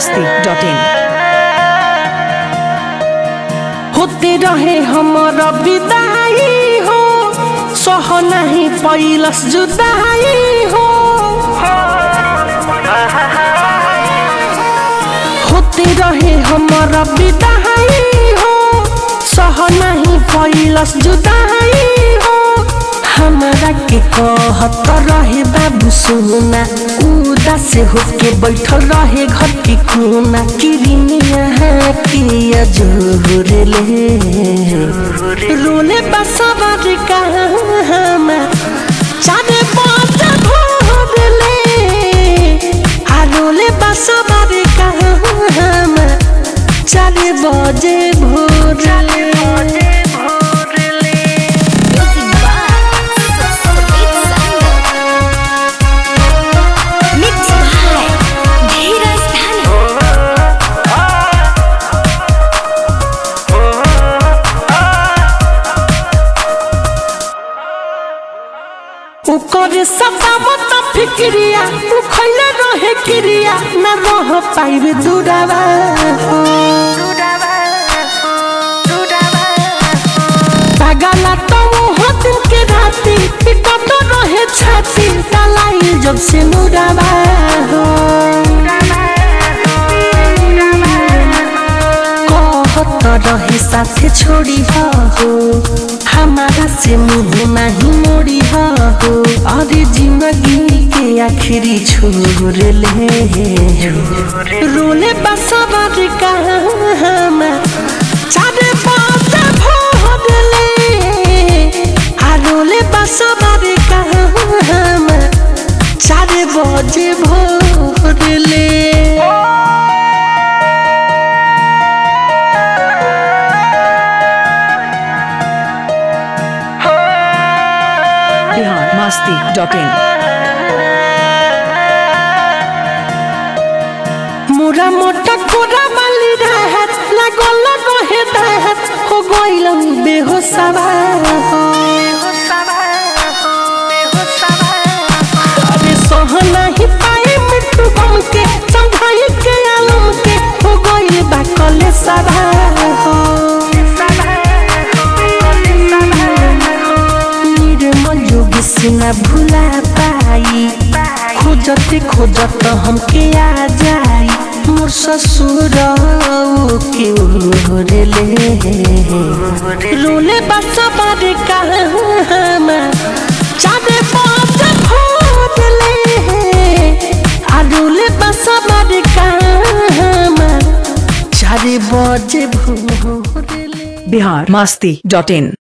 Masti dot in होते रहे हमारा विदाई हो सह नहीं पैलस जुदाई हो होते रहे हमारा विदाई हो सह नहीं पैलस जुदाई हो हमारा के कहत रहे बाबू सोना उदास होके बैठल रहे घर के कोना किरिनिया किया जोरले रोले बसवर कहाँ चारे पाँच भोरले आ रोले बसवर कहाँ चारे बजे भोरले Mixed by Dheeraj Dhani. ओकर सतावत फिक्रिया उ खैले रहे क्रिया न रह पाइबे दुरावा पागला तो वो दिन के राती पिटत रहे छाती डलाई जब से मुरावा कहत रहे साथे छोड़ी हो हमारा से मुंह नहीं मोड़ी हो अरे जिंदगी के आखिरी छोड़ ले रोले बसवर कहाँ चारे पाँच भोर ले आ रोले बसवर कहाँ चारे बजे भोर ले बिहार मस्ती डॉट इन मोरा मोटा कोरा वाली रहत लागल रहे दहत हो गइल बेहोशवा अरे सह नहीं पाए मिट्टू गम के संभाई के आलम के हो गइल बा कले सभा निर्मल जोगी से न भुला पाई खोजते खोजत हमके आ जाई मोर ससुर के ओरले रोले बस बारे कहाँ चारे पाँच भोरले आ रोले बस बारे कहाँ चारे बजे भोरले बिहार मस्ती डॉट इन